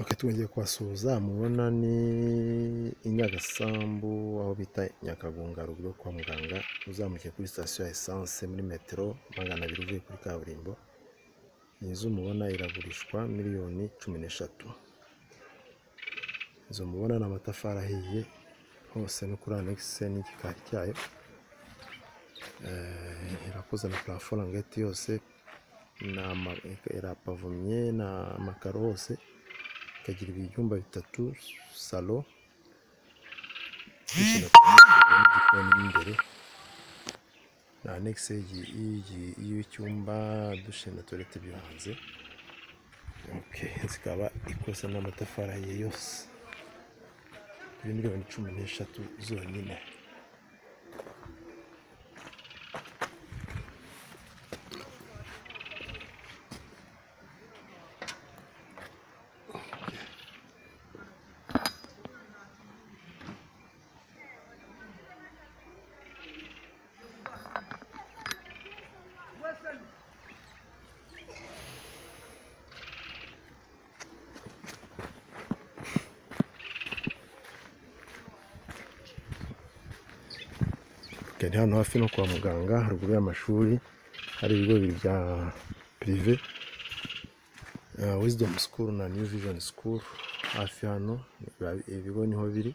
Ok twongeye kuhasuhuza mubona ni i Nyagasambu aho bita Nyakagonga ruguru yo kwa muganga uzamukiye kuri sitasiyo ya esanse muri metero magana abiri uvuye kuri kaburimbo iyi nzu mubona iragurishwa miliyoni cumi n'eshatu inzu mubona ni amatafari ahiye hose no kuri anegisi n'igikari cyayo Eh, irakoze na parafo rangete yose ni ama- irapavomye ni amakaro hose ikagira ibyumba bitatu salo kwishyura igikoni mo imbere na anegisi y'igi- y'igi- y'icyumba dushe na tuwarete byo hanze Ok, zikaba ikoze n'amatafari ahiye yose kuri miliyoni cumi n'eshatu zonyine Ok, ni hano hafi no kwa muganga haruguru y'amashuri hari ibigo bibiri bya pirive Uh, Wisdom School na New Vision School hafi hano biba- ibigo niho biri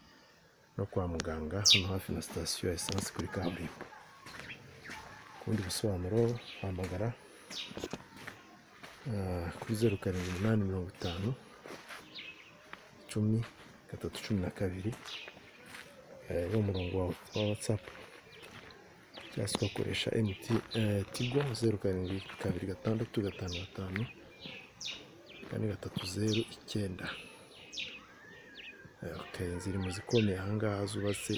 no kwa muganga hano hafi na sitasiyo ya esanse kuri kaburimbo ku bundi busobanuro hamagara uh, kuri zeru karindwi umunani mirongo itanu cumi gatatu cumi na kabiri eh, ni umurongo wa wa watsapu cyangwa se ugakoresha MT, eh, tigo zeru karindwi kabiri gatandatu gatanu gatanu kane gatatu zeru icyenda Eh, ok ziri mu zikomeye ahangaha zubatse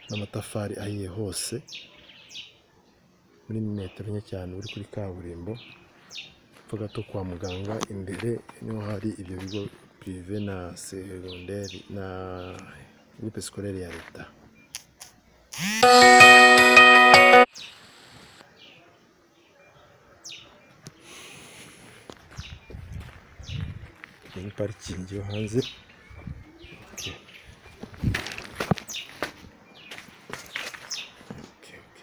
n'amatafari ahiye hose muri metero nke cyane uri kuri kaburimbo hepfo gato kwa muganga imbere niho hari ibyo bigo pirive na segonderi na gurupe sikorere ya leta iyi ni parikingi yo hanze Ok, ok, ok.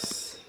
murakoze